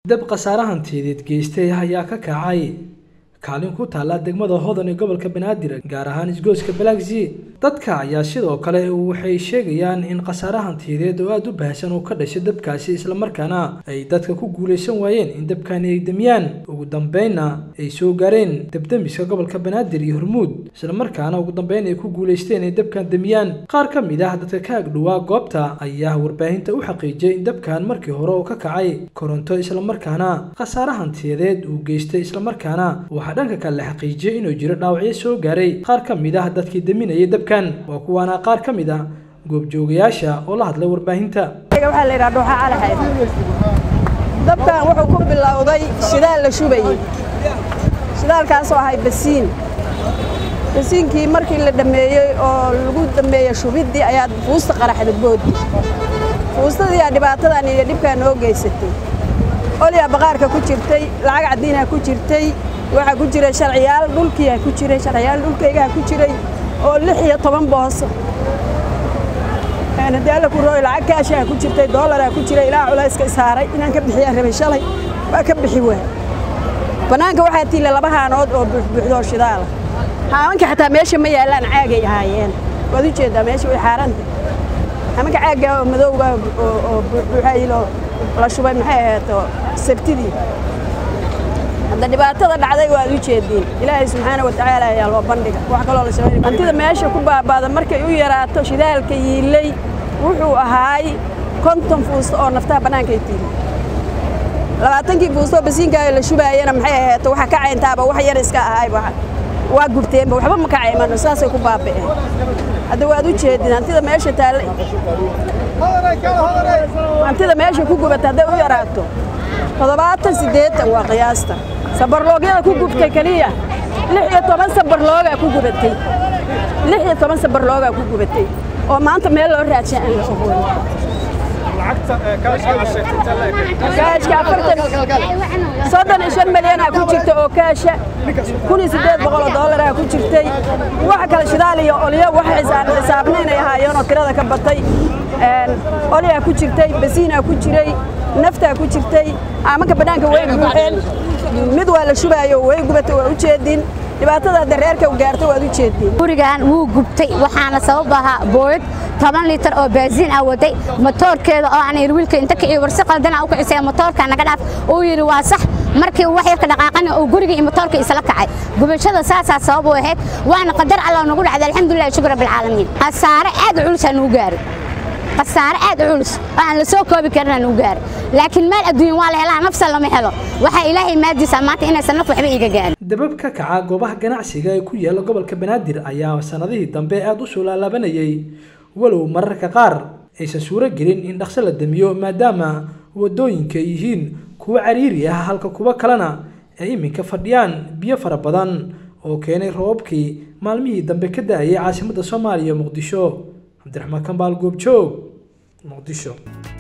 dab khasaare hantiyadeed geystay ayaa ka kacay kaalin ku taalla degmada hodan ee gobolka banaadir gaar ahaan isgoyska balagsi dadka ayaa sidoo kale waxay sheegayaan in khasaare hantiyadeed oo aada u baahsan oo ka dhashay dabkaasi islamarkaana ay dadka ku guulaysan waayeen in dabkani ay demiyaan ugu dambeynna ay soo gaareen dabdemiska gobolka banaadir iyo hormuud islamarkaana ugu dambeyn ay ku guulaysteen ay dabkan demiyaan qaar ka mid ah dadka ka agdhowaa goobta ayaa warbaahinta u xaqiijiyay in dabkan markii hore oo ka kacay koronto islamarkaana khasaare hantiyadeed uu geystay islamarkaana waxaa dhanka kale la xaqiijiyey inuu jiro dhaawacyo soo gaaray qaar ka mid ah dadkii deminayay dabkan waa kuwaana qaar ka mid ah goobjoogayaasha oo la hadlay warbaahinta waxaa la yidhaha dhuuxa calaxayd dabkan wuxuu ku bilowday shidaal la shubayey shidaalkaasoo ahay basiin basiinkii markii la dhammeeyey oo lagu dhammeeyey shubiddii ayaa fuusta qaraxda boodi fuustadii aa dhibaatadan iyo dhibkaa noo geysatay olyaa baqaarka ku jirtay lacag caddiinaa ku jirtay waxaa ku jiray sharciyaal dhulkiiaa ku jiray sharciyaal dhulkaygaa ku jiray oo lix iyo toban booso daala ku rooy lacag kaashaa ku jirtay doolaraa ku jiray ilaa culayska isaaray inaan ka bixiyaan rabay shalay waa ka bixi waay bannaanka waxaa tiila laba haanood oo buuxbuuxdoo shidaala haamanka xataa meesha ma yaallaan caagay ahaayeen waad u jeeddaa meesha way xaaranta haamanka caaggaa oo madowga oo buuxbuuxayiloo la shubay maxay ahayd sabtidii hadda dhibaatada dhacday waad u jeediin ilaahay subxaana wa tacaala ayaa loo bandhiga wax kaloo la sameyn hantida meesha ku baabaada markay u yaraato shidaalka yiilay wuxuu ahaay konton fuusto oo naftaha bannaanka ay tiili labaatankii fuustoo basiinkaaga la shubaayana maxay ahayd waxa ka cayntaaba wax yar iska ahaay waa gubteenba waxba ma ka caymano saasay ku baaba'een hadda waad u jeedin hantida meesha taalla hantida meesha ku gubata hadday u yaraato toddobaatan siddeetan waa qiyaasta sabarloogyada ku gubtay keliya lix iyo toban sabarloogaa ku gubatay lix iyo toban sabarloogaa ku gubatay oo maanta meel loo raadshay aan la ogoon kaashka afartan soddon iyo shan milyanaa ku jirta oo kaasha kun iyo siddeed boqol oo dollaraa ku jirtay waxa kale shidaal iyo olyo wax xisaabnaynay ahaayeenoo tirada ka batay olyaa ku jirtay basiinaa ku jiray naftaa ku jirtay aamanka bannaanka way buuxeen mid waa la shubaayo way gubatay waa u jeediin dhibaatada dareerka u gaarta waad u jeediin gurigan wuu gubtay waxaana sabab ahaa booyad toban liitar oo baasiin ah waday matoorkeeda oo aan yidhi wiilka inta kiciyo warsi qaldana u kicisay matoorka naga dhaaf uu yidhi waa sax markii wax yarka dhaqaaqana uu guriga iyo matoorka isla kacay gubashada saasaa sabab u ahayd waana qadar allah nagu dhacday alxamdulillahi shukr rabbil caalamiin khasaare aad u culus aa nagu gaaray khasaare aad u culus oo aan la soo koobi karin aa nagu gaaray laakiin meel adduunya waa la helaa nafsa lama helo waxaa ilaahay maadiisa maanta inaysan naf waxba iiga gaarin dabab ka kaca goobaha ganacsiga ee ku yaala gobolka banaadir ayaa sanadihii dambe aada u soo laalaabanayay walow mararka qaar aysan suuro gelin in dhaqso la damiyo maadaama waddooyinka ay yihiin kuwo cariiri ah halka kuwo kalena ay iminka fadhiyaan biyo fara badan oo keenay roobabkii maalmihii dambe ka da-ayay caasimadda soomaaliya muqdisho cabdiraxmaan kambaal goobjoog muqdisho